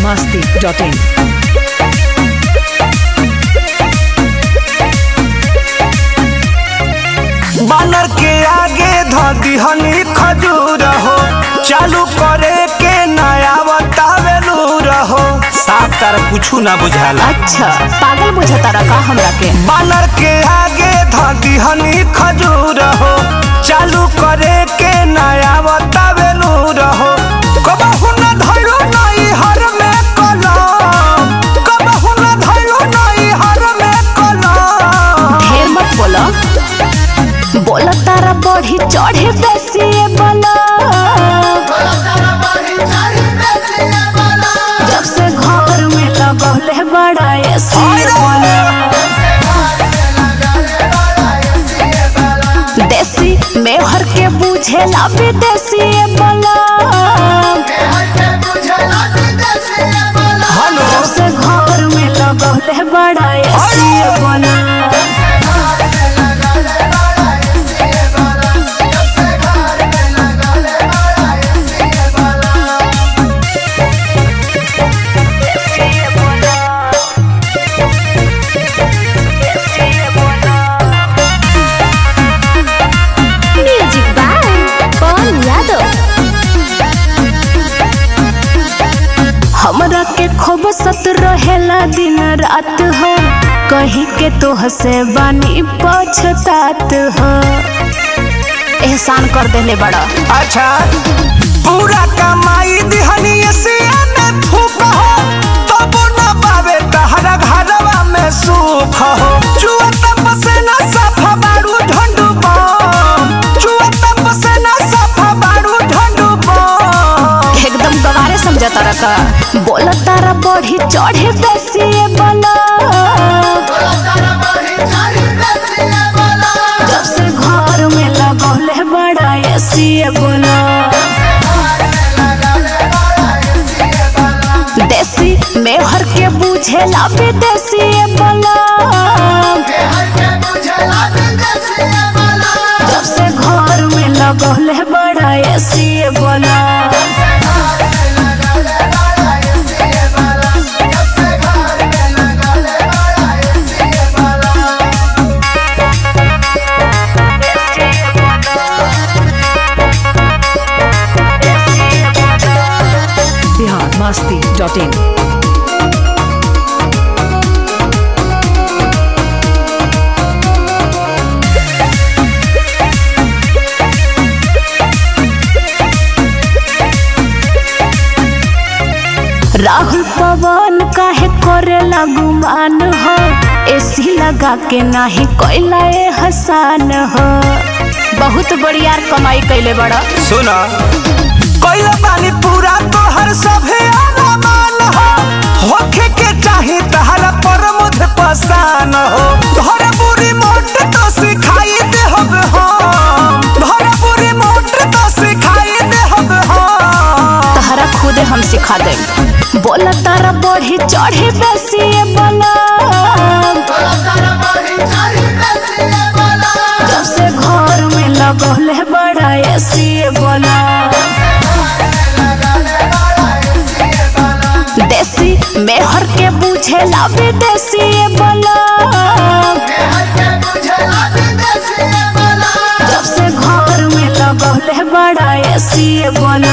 masti.in. बानर के आगे ध दिहनी खजूर हो चालू करे के नया बतावेलू रहो साफ तार कुछ ना बुझाला अच्छा पागल बुझता रखा हमरा के बानर के आगे ध दिहनी खजूर हो चालू करे के नया बतावेलू रहो कबहू न धइलो नई हर में कलम कबहू न धइलो नई हर में कलम ढेर मत बोलो बोला तारा बढ़ी चढ़े बेसी बोला जब से घर में लगौले बड़ा एसी बोला देसी मेहर के बुझेला विदेशी बोला हेलो जब से घर में लगौले बड़ा एसी बोला म्यूजिक बाय पवन यादव हमरा के खूब सत रहेला दिन रात हो कहीं के तो हसे बानी पछतात हो एहसान कर देले बड़ा अच्छा पूरा कमाई दिहनी एसिया में फूक हो तब न पावे तहरा घरवा में सुख हो चुआ तप से न सफा बारू ढंडू बम चुआ तप से न सफा बारू ढंडू बम एकदम गवारे समझता रखा बोला तारा बढ़ी चढ़े बेसी बोला जब से घर में लगौले बड़ा एसी बोला देसी मेहर के बुझेला विदेशी बोला जब से घर में लगौले बड़ा एसी बोला Bihar masti.in. राहुल पवन काहे करे गुमान हो एसी लगा के नाही कोइला ए हसान हो बहुत बढ़िया कमाई कैले बड़ा सुना कोइला पानी पूरा तोहर सभे अरमान हो होखे के चाही तहरा पर मुझ पसान हो तोहरा बुरी मोट तो सिखाई दे हब हम तोहरा बुरी मोट तो सिखाई दे हब हम तहरा खुदे हम सिखा दे बोला तारा बढ़ी चढ़ी बेसी बोला जब से घर में लगौले बड़ा एसी बोला देसी मेहर के बुझेला विदेशी बोला जब से घर में लगौले बड़ा एसी बोला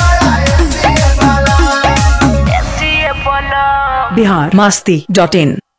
Bihar masti.in.